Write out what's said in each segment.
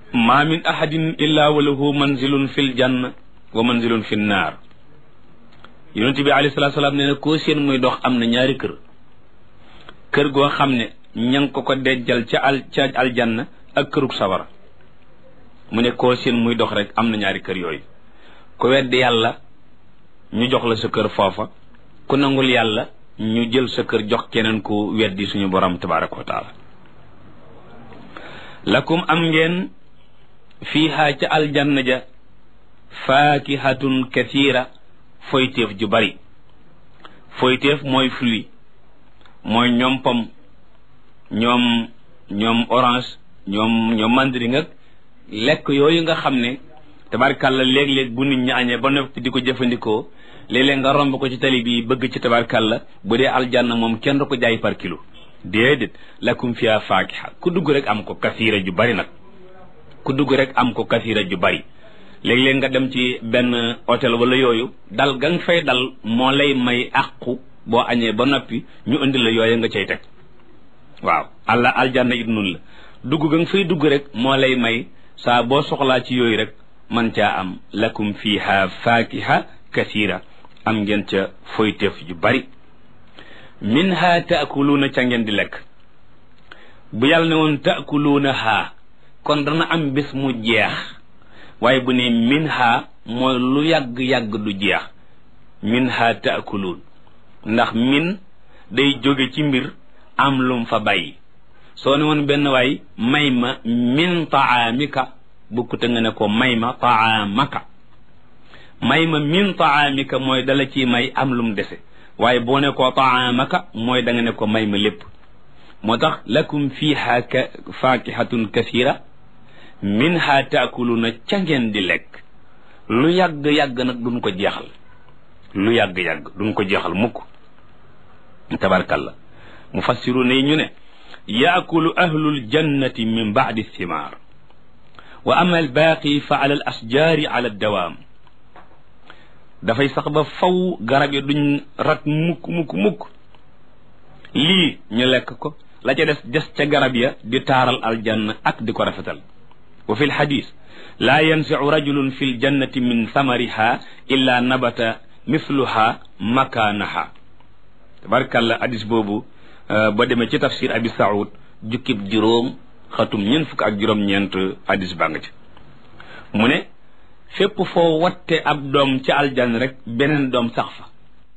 ma min ahadin illa wa lahu manzilun fil janna wa manzilun fin naar yonent bi alayhi salaatu salaam nee na koo seen muy dox am na ñaari kër kër goo xam ne ña ngi ko ko dejjal ca al ca aljanna ak kërug sawara mu ne koo seen muy dox rek am na ñaari kër yooyu ku weddi yàlla ñu jox la sa kër foofa ku nangul yàlla ñu jël sa kër jox keneen ku weddi suñu borom tabaraka wa taala lakum am ngeen fiiha ca aljanna ja faakihatun kathira foyteef ju bari foyteef mooy fruit mooy ñoom pom ñoom ñoom orange ñoom ñoom mandarin ak lekk yooyu nga xam ne tabarkàlla léeg-léeg bu nit ñi añee ba noppi di ko jëfandikoo léeg-léeg nga romb ko ci tali bi bëgg ci tabarkàlla bu dee aljanna moom kenn du ko jaay par kilo déedéet lakum fiha faakiha ku dugg rek am ko kasiira ju bari nag ku dugg rek am ko kasiira ju bari léeg-léeg nga dem ci benn hôtel wala yooyu dal ga nga fay dal moo lay may àqu boo añee ba noppi ñu indi la yooyu nga cay teg waaw alla aljanna it nun la dugg ga nga fay dugg rek moo lay may saa boo soxlaa ci yooyu rek man caa am lakum fiha faakiha kasiira am ngeen ca foyteef yu bari minha taakuluuna ca ngeen di lekk bu yàlla ne woon taakuluuna haa kon dana am bis mu jeex waaye bu ne minha mooy lu yàgg-yàgg du jeex minha taakuluun ndax min day jóge ci mbir am lum fa bàyyi soo ne woon benn waay may ma min taamika bukkute nga ne ko may ma taamaka may ma min taamika mooy dala ci may am lum dese waaye boo ne ko taamaka mooy da nga ne ko may ma lépp moo tax lakum fiha faakihatun kasira minha taakuluna ca ngeen di lekk lu yàgg-yàgg nag duñ ko jeexal lu yàgg-yàgg duñ ko jeexal mukk tabarkalla mufassiruna yi ñu ne yaakulu ahlul jannati min baadi thimaar wa ama albaaqi fa ala al asjaari ala dawaam dafay sax ba faw garab yi duñ rat mukk mukk mukk lii ñu lekk ko la ca des des ca garab ya di taaral aljanna ak di ko rafetal wa fi lxadis laa yansicu rajulun fi ljannati min samariha illa nabata mithluha makaanaha tabarkàlla hadis boobu ba demee ci tafsir abi saoud jukkib juróom xatum ñeent fukk ak juróom-ñeent hadis baa nga ci mu ne fépp foo watte ab doom ci aljan rek beneen doom sax fa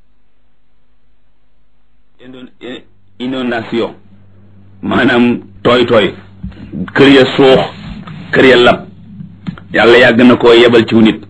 inondation maanaam tooy tooy kër ya suux kër ya lab yàlla yàgg na koo yebal ciw nit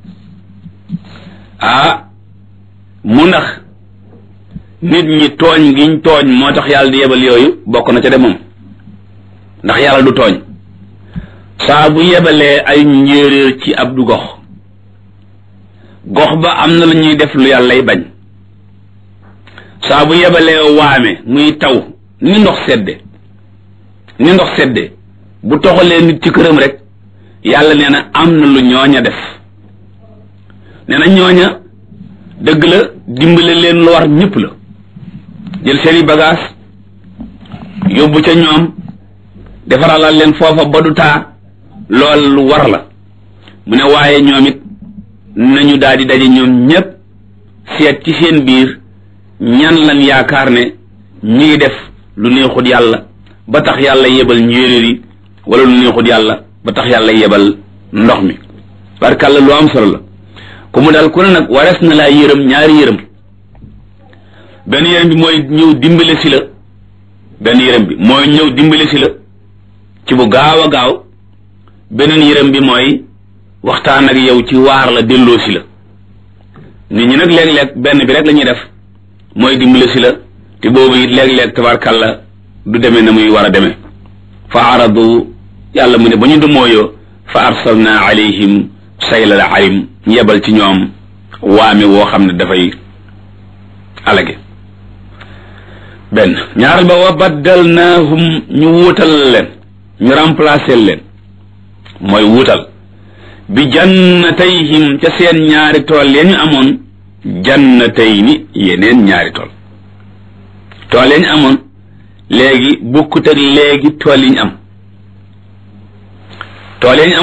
ah mu ndax nit ñi tooñ giñ tooñ moo tax yàlla di yebal yooyu bokk na ca de moom ndax yàlla du tooñ saa bu yebalee ay njéeréer ci ab du gox gox ba am na lu ñuy def lu yàllay bañ saa bu yebalee waame muy taw ni ndox sedde ni ndox sedde bu toxalee nit ci këram rek yàlla nee na am na lu ñooña def nee na ñooña dëgg la dimbale leen lu war ñëpp la jël seeni bagage yóbbu ca ñoom defaralal leen foofa ba du taa lool lu war la mu ne waaye ñoom it nañu daal di daje ñoom ñépp seet ci seen biir ñan lan yaakaar ne ñi ngi def lu neexut yàlla ba tax yàlla yebal njéeréer yi wala lu neexut yàlla ba tax yàlla yebal ndox mi barkàlla lu am solo la ku mu daal ku ne nag warees na laa yërëm ñaari yërëm benn yërëm bi mooy ñëw dimbale si la benn yërëm bi mooy ñëw dimbale si la ci bu gaaw a gaaw beneen yërëm bi mooy waxtaan ak yow ci waar la delloo si la nit ñi nag léeg-léeg benn bi rek la ñuy def mooy dimbale si la te boobu it léeg-léeg tabarkàlla du demee na muy war a demee fa aradu yàlla mu ne ba ñu dumooyoo fa arsalna alayhim saylal arim ñu yebal ci ñoom waame woo xam ne dafay alage benn ñaaral ba wa baddalnaahum ñu wuutal leen ñu remplacer leen mooy wuutal bi jannatayhim ca seen ñaari tool ya ñu amoon jannatayni yeneen ñaari tool tool ya ñu amoon léegi bukkut ak léegi tool yi ñu am tool ya ñu am